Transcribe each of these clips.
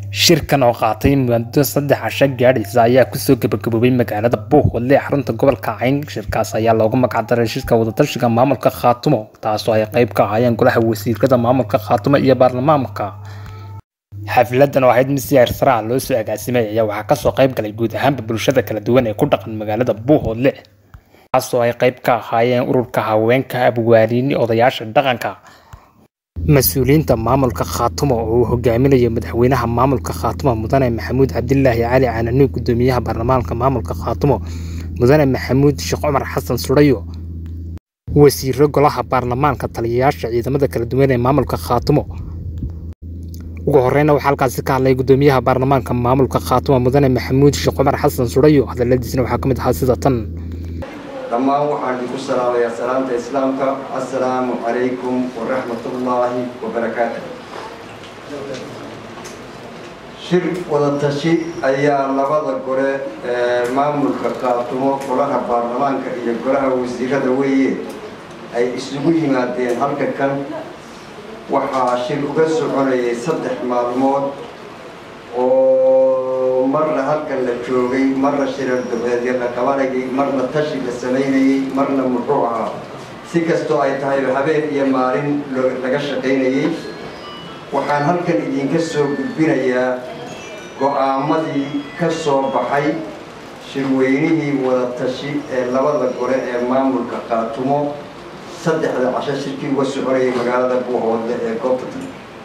Shirkan oo qaatay muddo saddex casho gaadhaysa ayaa kusoo gabagaboobay magaalada Buuhoodle ee xarunta gobolka Cayn. Shirkaas ayaa loogu magac daray Shirka Wadatashiga Maamulka Khaatumo, taasoo ay qayb ka ahaayeen Golaha Wasiirada Maamulka Khaatumo iyo Baarlamaanka. Xafladan oo ahayd mid si heer sare ah loo soo agaasimay ayaa waxaa kasoo qayb galay guud ahaanba bulshada kala duwan ee ku dhaqan magaalada Buuhoodle, taasoo ay qayb ka ahaayeen ururka haweenka, abwaariin, odayaasha dhaqanka, mas-uuliyiinta maamulka Khaatumo oo uu hogaaminayo madaxweynaha maamulka Khaatumo Mudane Maxamuud Cabdilaahi Cali Cananuug, gudoomiyaha baarlamaanka maamulka Khaatumo Mudane Maxamuud Sheekh Cumar Xasan Sudhayo, wasiiro golaha baarlamaanka, taliyayaasha ciidamada kala duwan ee maamulka Khaatumo. Ugu horreynna waxaa halkaasi ka hadlay gudoomiyaha baarlamaanka maamulka Khaatumo Mudane Maxamuud Sheekh Cumar Xasan Sudhayo. Hadaladiisina waxaa ka mid ahaa sida tan. dhammaan waxaan idinku salaamayaa salaamta islaamka assalaamu calaykum waraxmatullaahi wabarakaatu shir wadatashi ayaa labada gole ee maamulka khaatumo golaha baarlamaanka iyo golaha wasiirada weeye ay isugu yimaadeen halka kan waxaa shir uga soconayay saddex maalmood oo marna halkan la joogay marna shirar dabeedyo la qabanayay marna tashi la samaynayey marna muxuu ahaa si kastoo ay tahayba habeen iyo maalin laga shaqaynayey waxaan halkan idinka soo gudbinayaa go-aamadii ka soo baxay shirweynihii wadatashi ee labada gole ee maamulka khaatumo saddexda casho shirkii uga soconayay magaalada buuhoodle ee goobta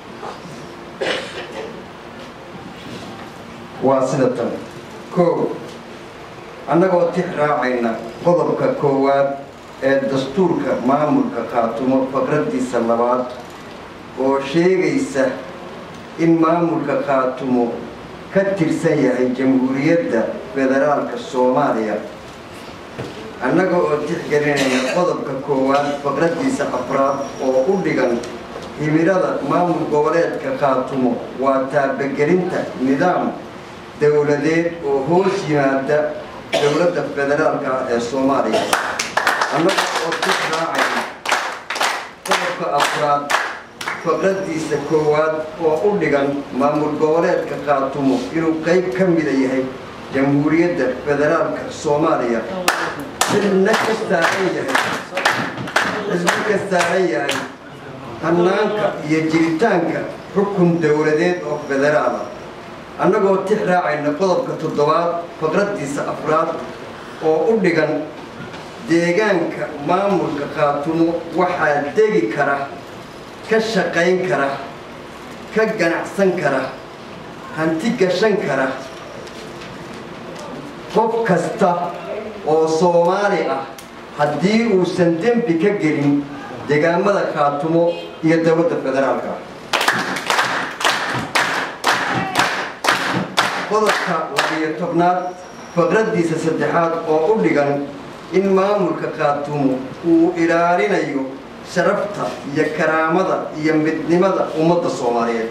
waa sida tan koow annagoo tix raacayna qodobka koowaad ee dastuurka maamulka khaatumo faqraddiisa labaad oo sheegaysa in maamulka khaatumo ka tirsan yahay jamhuuriyadda federaalka soomaaliya annaga oo tixgelinayna qodobka koowaad faqraddiisa afraad oo u dhigan himilada maamul goboleedka khaatumo waa taabagelinta nidaam dowladeed oo hoos yimaada dowladda federaalka ah ee soomaaliya annaga oo tix raacayna qodobka afraad faqraddiisa koowaad oo u dhigan maamul goboleedka khaatumo inuu qayb ka mida yahay jamhuuriyadda federaalka soomaaliya xilna ka saaran yahay xilna ka saaran yahay hannaanka iyo jiritaanka xukun dowladeed oo federaala annagoo tix raacayna qodobka toddobaad faqraddiisa afraad oo u dhigan deegaanka maamulka khaatumo waxaa degi kara ka shaqayn kara ka ganacsan kara hanti gashan kara qof kasta oo soomaali ah haddii uusan dembi ka gelin deegaamada khaatumo iyo dowladda federaalka qodobka labiyo tobnaad faqraddiisa saddexaad oo u dhigan in maamulka khaatumo uu ilaalinayo sharafta iyo karaamada iyo midnimada ummadda soomaaliyeed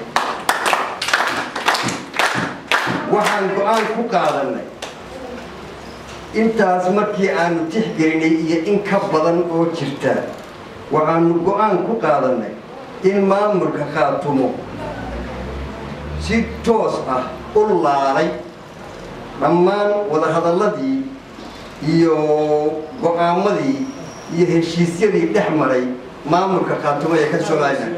waxaan go-aan ku qaadanay intaas markii aanu tixgelinay iyo in ka badan oo jirta waxaanu go-aan ku qaadanay in maamulka khaatumo si toos ah u laalay dhammaan wadahadalladii iyo go-aamadii iyo heshiisyadii dhex maray maamulka khaatumo ee ka somalilan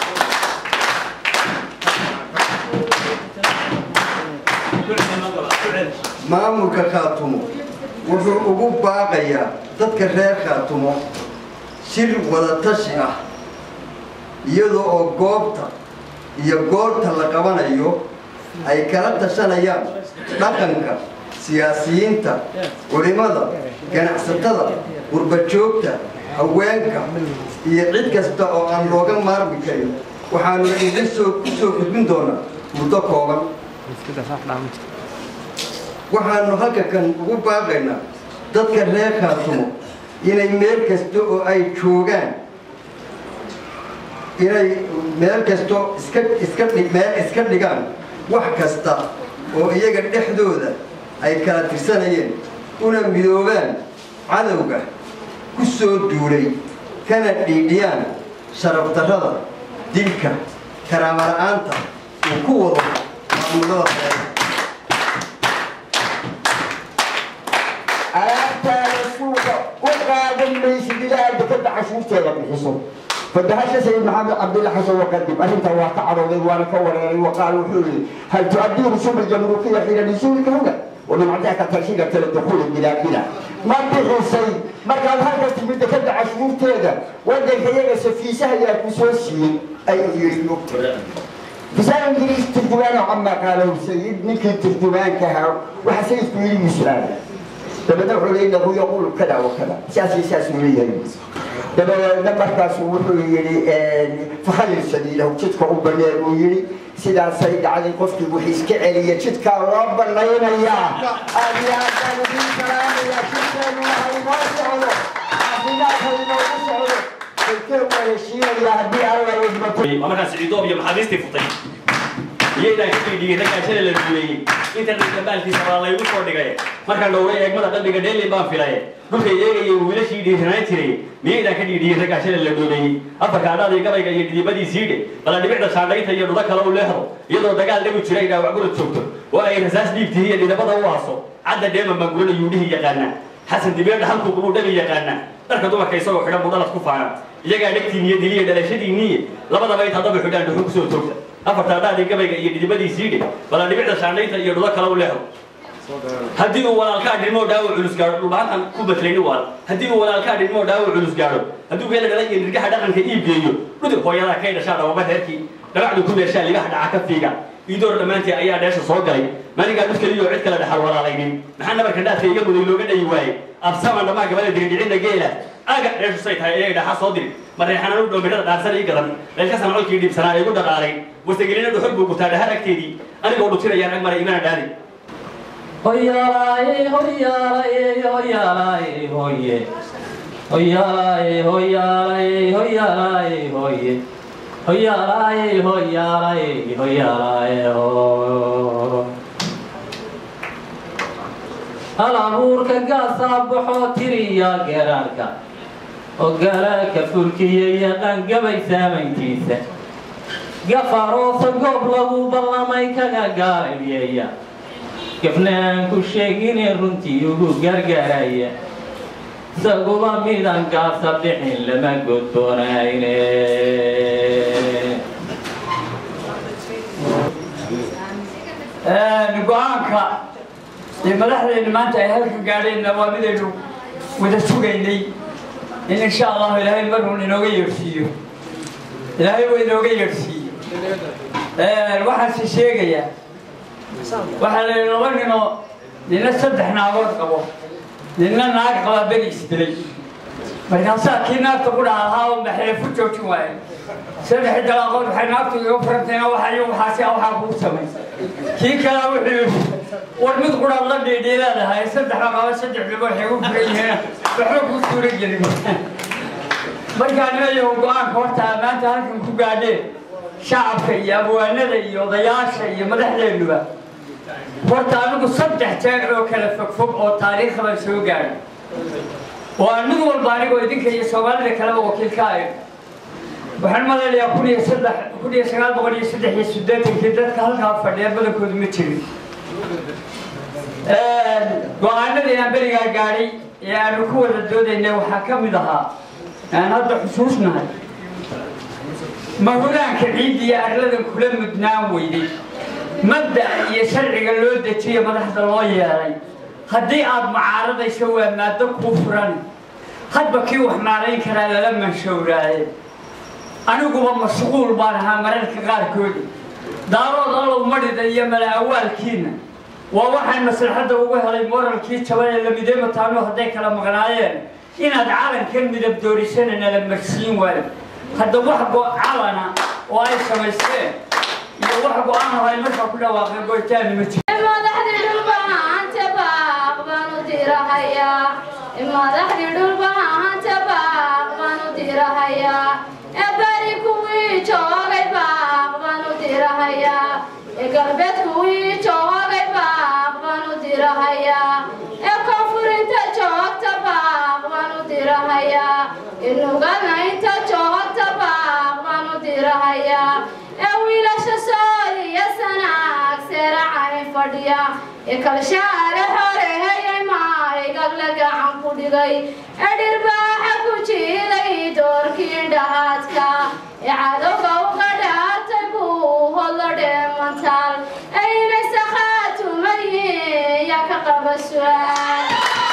maamulka khaatumo wuxuu ugu baaqayaa dadka reer khaatumo shir wadatashi ah iyadoo oo goobta iyo goorta la qabanayo ay kala tashanayaan dhaqanka siyaasiyiinta culimada ganacsatada qurbajoogta haweenka iyo cid kasta oo aan looga maarmi karin waxaanu idin soo ku soo gudbin doonaa muddo kooban waxaanu halka kan ugu baaqaynaa dadka reer khaatumo inay meel kasta oo ay joogaan inay meel kasto iska iska meel iska dhigaan wax kasta oo iyaga dhexdooda ay kala tirsanayeen una midoobaan cadowga ku soo duulay kana dhiidhiyaan sharaf darrada dilka karaama la-aanta uu ku wado maamulada sare alaabtaada suuqa u qaadan maysid ilaa dekada cashuurteeda bixiso fadahasha sayid maxamed cabdilla xasan waqadib arrintaa waa ka cadhooday waana ka wareeray waqaal wuxuu yihi hal tu'adii rusum aljamruukiya xiina nisuulika huna ومن عندك ترشيدة الدخول بلا بلا ما بحسي ما كان هذا تبي دكتور عشرين تيدا ودك هي سفيسة يا كسوسي أي يريدو بسال انجليز ترجمان عما قاله السيد نكي ترجمان كها وحسيت كل مسلم لما نقول انه يقول كذا وكذا سياسي سياسي وليه لما لما كاسو وحي فخلي سبيله جدك وبنير ويري sidaasay dhacday qofkii wixii iska celiya jidkaa loo banaynayaa aad iyo aad baan idin salaamayaa jidkeenu waxa inoo socdo caafimaadka inoogu socdo dalkeen waa heshiinaya haddii alla idmato waa markaas ciidoob iyo maxaabiistii futay iyaydaan ka fiidhiyey raggaa shalay la duuleeyey inta dhanka baalkiisa baa laygu soo dhigay markaan dhowray eegmada qalbiga dheelin baan filay dhulkay eegayay wiilashii dhiiranaan jiray miyaydaan ka dhiidhiyey raggaa shalay la dhooleeyey afarka adhaadii gabayga iyo dhidibadii dhe bala dhibicda shaandhaynta iyo dhudo kale u leehdo iyadoo dagaal dhagu jira inaa wacgurad joogto oo ay rasaas dhiibtihi iyo dhidabada u haaso cadda dheema maangurana yuudhihii yaqaana xasan dibeedha halkuu kubuu dhabi yaqaana dharka dumarka isagoo xidhan buu dhalad ku faana iyagaa dhegtiin iyo diliya dhalashadiinniye labadaba intaa daba xidhaan dhuxu kusoo toogta afarta adhaadii gabayga iyo dhidibadii dhe bala dhibicda shaandhaynta iyo dhudo kale u leehdo haddii uu walaalkaa dhimo dhaawac culus gaadho dhulbahantan ku batlayni waal haddii uu walaalkaa dhimo dhaawac culus gaadho hadduu geela dhalay iyo nirgaha dhaqanka iib geeyo dhudug hooyadaa kay dhashaa dhababa reerkii dhabacdu ku meeshaa ligaha dhaca ka fiiga iidoor dhammaantii ayaa dheesha soo galay maalinkaa dhud keliyo cid kale dhaxal walaalaynin maxaa nabarka dhaadka iga muday looga dhayi waaye absaman dhammaa gabada dirindhicinna geela aga dheeshu say tahay inay dhaxa soo diri mareexananu dhoomidhada dhaarsan ii gadan leelkasan colkii dhiibsanaa igu dhaqaalay wastagelina dhuxul buu gutaa dhahar agteedii anigoo dhutirayaan ag maray imana dhaali Hoyalaye, hoyalaye, hoyalaye, hoye. Hoyalaye, hoyalaye, hoyalaye, hoye. Hoyalaye, hoyalaye, hoyalaye, ho. Hal abuurka gaasaa baxoo tiriya geraarka oo garaarka fulkiya yaqaan gabay saamayntiisa gafaroosa goob lagu ballamay kaga gaarayeeya gabnaan ku sheegine runtii ugu gargaaraya isaguba midaan gaasa bixin lama godboonayne go-aanka ee madaxdeenna maanta ay halka gaadheenna waa midaynu wada sugaynay in insha allahu ilaahay marun inooga yeedhsiiyo ilaahay waa inooga yeedhsiiyo waxaanse sheegayaa waxaa la laba ninoo nina saddex naagood qabo nina naag qabaa beri isdilay markaasaa kii naagta ku dhaha ahaa oo maxeefu joojin waaye saddex dalaaqood waxay naagtu iga furantayna waxay waxaasi waxaa kuu samay kii kale wuxuu yidhi war mid quraad la dhiidhii leedahay saddex qaba saddex dhibo waxay u furan yihiin waxba kuu suura gelin markaa nimayahu go-aanka horta maanta halkan ku gaadheen shacabka iyo abwaanada iyo odayaasha iyo madaxdeennuba horta anigu saddex jeer oo kala fogfog oo taariikha baan soo gaadhay oo aan mid walba anigoo idinka iyo soomaalida kaleba wakiil ka ahay waxaan malaynayaa kun iyo saddex kun iyo sagaal boqol iyo saddex iyo siddeetankii dadka halkaa fadhiya badankoodu ma jirin go-aanadii aan berigaa gaadhay ee aanu ku wada doodaynay waxaa ka mid ahaa aan hadda xusuusnahay mahuraanka ciidda iyo arladan kula mudnaan weyday mabda iyo sharciga loo dejiyo madaxda loo yeelay haddii aad mucaaradayso waa maado kuu furan hadba kii wax maarayn karaa lala manshowraaye aniguba mashquul baan ahaa mararka qaarkoodi daarood allow madhida iyo mala awaalkiina waa waxaan maslaxadda ugu helay moralkii jaban ee lamidee mataano hadday kala maqnaayeen inaad calankan midab doorisana nala marsiin waayo hadda wax go-calana oo ay samaysteen iyo wax go-aan oo ay markaa ku dhawaaqeen goytaani ma jiro madaxdii dhulbahanta baaq baanu dirahayaa madaxdii dhulbahanta baaq baanu dirahayaa ee bari kuwii joogay baaq baanu dirahayaa ee galbeed kuwii joogay baaq baanu dirahayaa ee koonfurinta joogta baaq baanu dirahayaa ee nugana inta joogta baaq baanu dirahayaa ee wiilasha soodiya sanaagse fadhiya ikalshaale horeheyay maahigag la gacan ku dhigay edhirbaaxa ku jiiday doorkii dhahaadka ee cadowga uga dhaatay buu hodlo dheemantaal ayna sakhaatumaye yaa ka qaba su-aal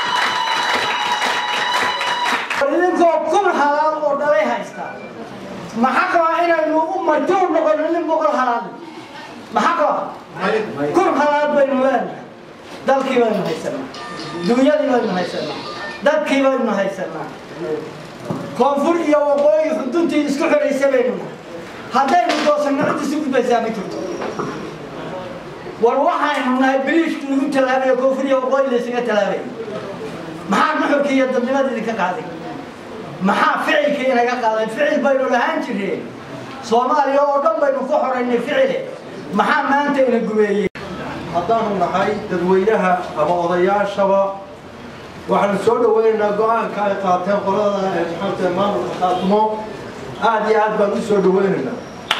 idinkoo kun halaal oo dhalay haysta maxaa qabaa inaynu u martuu noqono nin boqol halaal maxaa qabaa kun halaal baynu leenahay dalkii baynu haysanaa dunyadii baynu haysanaa dadkii baynu haysanaa koonfur iyo waqooyi xuduntii isku xidhaysa baynu nahay haddaynu doosanno cid isu gudbaysaa ma jirto war waxaynu nahay biriishki lagu tallaabayo koonfur iyo waqooyi laysaga tallaabay maxaa nuxurkii iyo dadnimadii idinka qaaday maxaa ficilkii inaga qaaday ficil baynu lahaan jireen soomaaliya oo dhan baynu ku xoraynay ficile maxaa maanta ina gubeeyey haddaanu nahay dadweynaha ama odayaashaba waxaanu soo dhaweynaynaa go-aanka ay qaateen qolada maxaamta maamulka khaatimo aad iyo aad baan u soo dhaweynaynaa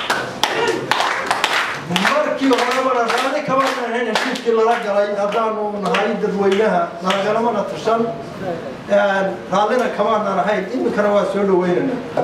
markii horebana raali kamana ahayn heshiiskii lala galay haddaanu nahay dadweynaha nalagalamana tashan raallina kamaanan ahayn iminkana waa soo dhaweynaynaa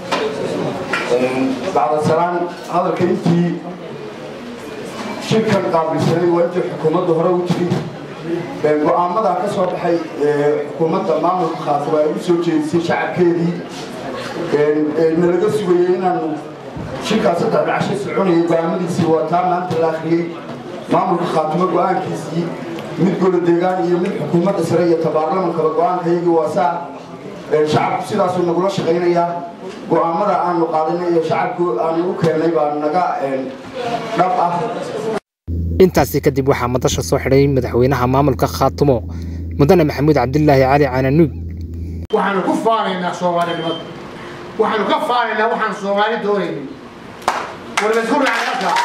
bacda salaan hadalka intii shirkan qaabilsanay waa intii xukuumadda hore u tiri go-aamada ka soo baxay xukuumadda maamulka khaatimo ay u soo jeedisay shacabkeedii nalaga sugayay inaanu shirkaas saddex dhacasho soconayay go-aamadiisii waa taa maanta la akhriyey maamulka khaatimo go-aankiisii mid golo deegaan iyo mid xukuumadda sare iyo tabaarlamankaba go-aanka iyagii waa saa shacabku sidaasuu nagula shaqaynayaa go-aamada aanu qaadanay iyo shacabku aanu u keennay baa naga dhab ah intaasi kadib waxaa madasha soo xidhay madaxweynaha maamulka khaatumo mudane maxamuud cabdilaahi cali cananuug waxaanu ku faanaynaa soomaalinimada waxaanu ka faanaynaa waxaan soomaali doonaynin war laysku raacay halkaa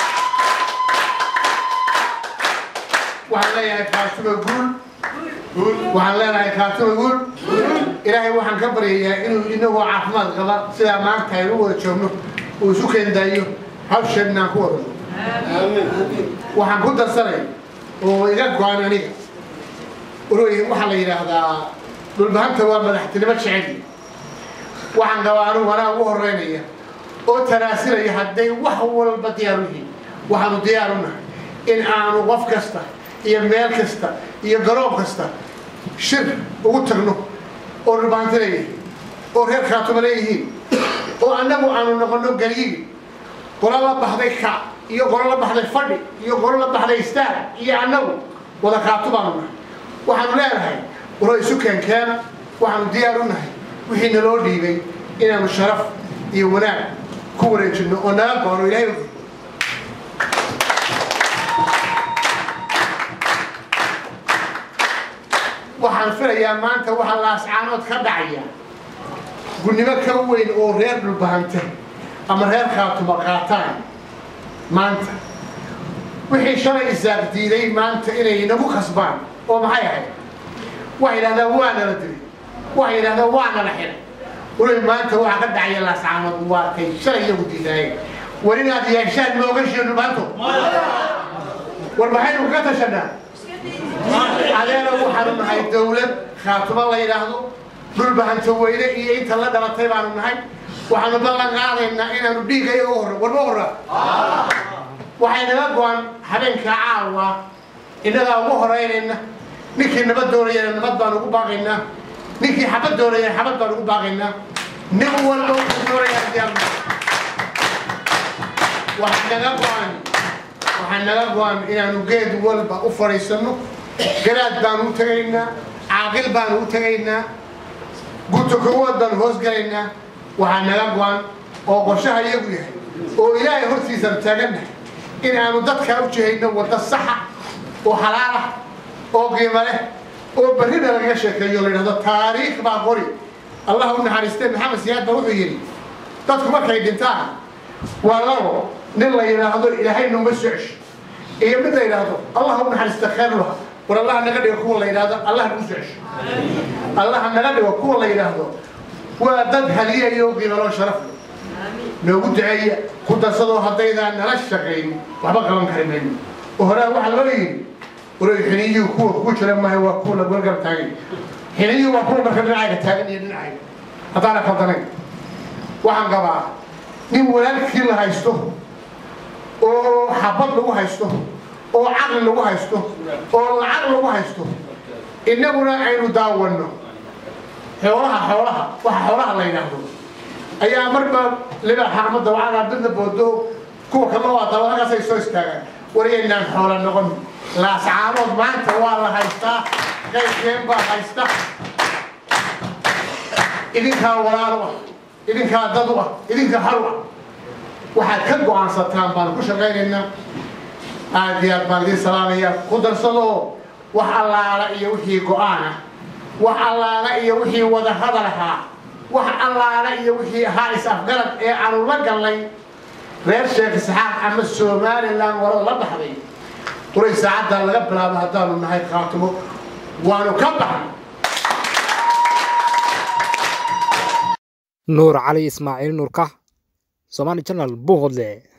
waxaan leeyahay khaatumo guul waxaan leenahay khaatumo guul ilaahay waxaan ka baryayaa inuu inagoo caafimaad qaba sidaa maanta aynu u wada joogno uu isu keendaayo hawsheedna aan ku wadano waxaan ku darsanay oo iga go-an aniga urooyin waxaa la yidhaahdaa dhulbahanta waa madaxtinimo jecel waxaan qabaa anugu anaa ugu horeynaya oo tanaasilaya hadday wax walba diyaar u yihiin waxaanu diyaar u nahay in aanu qof kasta iyo meel kasta iyo garoon kasta shir ugu tagno oo dhulbahanta leeyahay oo reer khaatuma leeyihiin oo annagu aanu noqono galyigi qolo la baxday ka iyo qolo la baxday fadhi iyo qolo la baxday istaag iyo annagu wada khaatu baanu nahay waxaanu leenahay waro isu keenkeena waxaanu diyaar u nahay wixii naloo dhiibay inaanu sharaf iyo wanaag ku wareejinno oo naga goono ilaahay waxaan filayaa maanta waxaa laascaanood ka dhacaya gudnimo ka weyn oo reer dhulbahante ama reer khaatuma qaataan maanta wixii shalay isaaq diiday maanta inay nagu khasbaan oo maxay ahayd waxay yidhahdaan waa nala dilay waxay yidhahdaan waa nala xiray weli maanta waxaa ka dhacaya laascaanood waa kay shalay iyagu diidaayeen war inaad yeeshaan mooga sheenu maanto war maxaynu ka tashanaa adeena waxaanu nahay dawlad khaatuma la yidhaahdo dhulbahanta weyne iyo inta la dhalatay baanu nahay waxaanu ballan qaadaynaa inaanu dhiigga iyaga u horra warma horra waxay naga go-an habeenka caawa innagaa ugu horeynayna ninkii nabad doonayana nabad baan ugu baaqaynaa ninkii xabad doonayana xabad baan ugu baaqaynaa nin walba wuxuu doonayaa diyaar waxaa naga go-an waxaa naga go-an inaanu geed walba u fadhiisanno garaad baanu u tegaynaa caaqil baanu u tegaynaa gunta kowaad baanu hoosgalaynaa waxaa naga go-an oo qorshaha iyagu yahay oo ilaahay hortiisaan taagannahay in aanu dadkaa u jihayno wadda saxa oo xalaal ah oo qiimo leh oo berrina lagaga sheekeeyo la yidhahdo taariikh baa qori allah u naxariistee maxamed siyaad baa wuxuu yidhi dadku markay dhintaan waa labo nin la yidhaahdo ilaahay numa soo cesho iyo mid la yidhaahdo allah u naxariista khayr laha war allaha naga dhigo kuwa la yidhaahdo allah nagu soo cesho allaha naga dhigo kuwa la yidhaahdo waa dad haliyayo qiimaloo sharaf leh noogu duceeya ku darsadoo haddaydaan nala shaqayn waxba qaban kari mayno oo horaa waxaa loo yidhi waray xiniyuhu kuwa kugu jira maaha waa kuwa lagula garab taagay xiniyuhu waa kuwa marka dhinacayga taagan iyo dhinacayga haddaana khaldanayn waxaan qabaa nin walaalkii la haysto oo xabad lagu haysto oo caqli lagu haysto oo lacag lagu haysto innaguna aynu daawanno xoolaha xoolaha waxa xoolaha la yidhaahdo ayaa marba libaa xaqmada wacagaa midna boodo kuwa kale waa dabalagaasay soo istaagaan warayaynaan xoola noqon laascaamood maanta waa la haystaa qaybkeen baa haysta idinkaa walaalo ah idinkaa dad u ah idinkaa hal ah waxaad ka go-aansataan baan ku shaqaynaynaa aad iyo aad baan idiin salaamaya ku darsadoo wax allaala iyo wixii go-aanah wax allaala iyo wixii wada hadal ahaa wax allaala iyo wixii ahaa is-afgarad ee aanu la gallay reer sheekh isxaaq ama somalilan warada la baxday quray saacaddaa laga bilaabo haddaanu nahay khaatimo waanu ka baxnay nuur cali ismaaciil nuurka somaali channel buuhodle